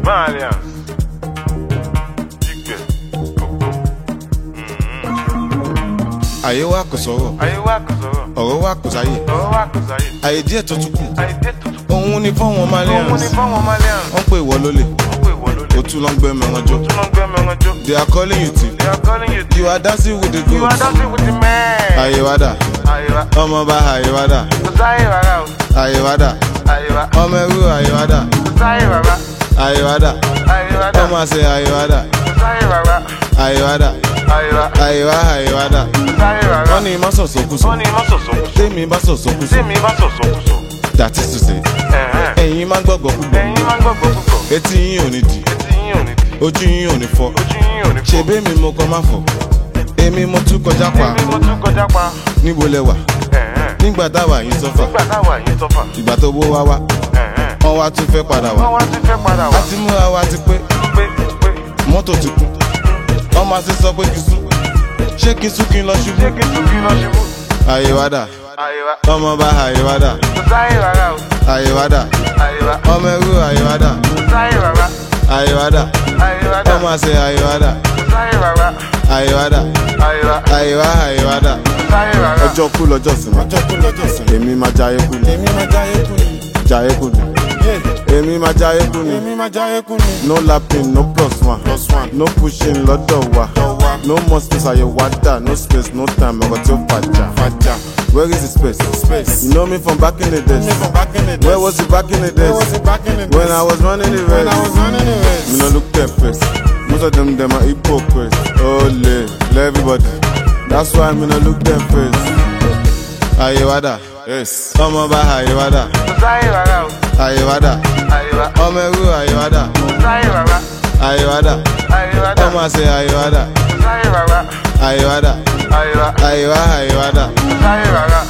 Malians. Jígbẹ̀. Gbogbo. àyè wa kò sọ̀rọ̀ Ayé wa kò sọ̀rọ̀. ọ̀rọ̀ wa kò sáyè Ọ̀rọ̀ wa kò sáyé. àyè díẹ̀ tó tún kù Ayé dé tuntun. òun ni fọ́wọn Òun malians ni fáwọn Malians. wọ́n pè wọ́ lólè Wọ́n pè wọ́n lólè. ó tún lọ ń gbé mẹ́wọ́n jó Tún lọ gbé mẹ́rin jó. they are calling you thief They are calling you you are dancing with the You are goats dancing with the man. àyè wa dà Ayé wa. ọmọ bá àyè wa dà Kò sáyé rárá o. àyè wa dà Ayé wa. ọmọ ẹrú àyè wa dà Kò sáyé rárá. àyè wa dà Ayé wa dà. ọmọ àṣẹ àyè wa dà Kò sáyé rárá. àyè wa dà Ayé wa. àyè wa àyè wa dà Kò sáyé rárá. wọ́n ní má sọ̀sọ̀kùsọ̀ Wọ́n ní má sọ̀sọ̀kùsọ̀. tèmi bá sọ̀sọ̀kùsọ̀ Tèmi má sọ̀sọ̀kùsọ̀. that is to say Ẹ̀hẹ́n. ẹ̀yin má gbọ́gbọ́ púpọ̀ Ẹ̀yin máa ń gbàgbọ́ púpọ̀. etí yín ò ní dì Etí yín ò ní di. ojú yín ò ní fọ́ Ojú yín ò ní fọ́. ṣebí mi mo kọ má fọ́ èmi mo tún kọjá pa Èmi mo tún kọjá pa. níbo lẹ wà Ẹ̀hẹ́n. nígbà táwa yín sọ́fà Nígbà táwa yín tọ́fà. ìgbà tó wó wá wá Ẹ̀hẹ́n. wọ́n wá tún fẹ́ padà Wọ́n wá wá ti fẹ́ padà wá. àti múra wa ti pé Pé pé. mọ́tò ti kú wọ́n máa ṣe sọ pé kí n sún ṣé kí n sún kí n lọ Ṣé ṣubú kí n tún kí n lọ ṣubú? àyè wá dà Ayé wa. ọmọ bá àyè wá dà Kò sáyé rárá o. àyè wá dà Ayé wa. ọmọ ẹrú àyè wá dà Kò sáyé rárá. àyè wá dà Ayé wa dà. ọmọ àṣẹ àyè wá dà Kò sáyé rárá. àyè wá dà Ayé wa. àyè wá àyè wá dà. Kò sáyé rárá. ọjọ́ kú lọ́jọ́ sinmi ọjọ́ kú lọ́jọ́ sinmi èmi máa jayé kú ni èmi máa jayé kú ni jayé kú ni èmi máa jayé kú ni èmi máa jayé kú ni. no lapping no plus one plus one no pushing lọ́dọ̀ wa no more space àyè wá dà no space no time ọkọ̀ tí ó fàjà fàjà where is the space space you know me from back in the days where was it back in the days when I was running the race me no look their face most of them dem are hypocrites ole everybody that's why me no look their face. àyè wá dà Yes. ọmọ bá àyè wá dà Kò sáyé rárá o. àyè wá dà Ayé wa. ọmọ ẹrú àyè wá dà Kò sáyé rárá. àyè wá dà Ayé wa dà. ọmọ àṣẹ àyè wá dà Kò sáyé rárá. àyè wá dà Ayé wa. àyè wá àyè wá dà Kò sáyé rárá.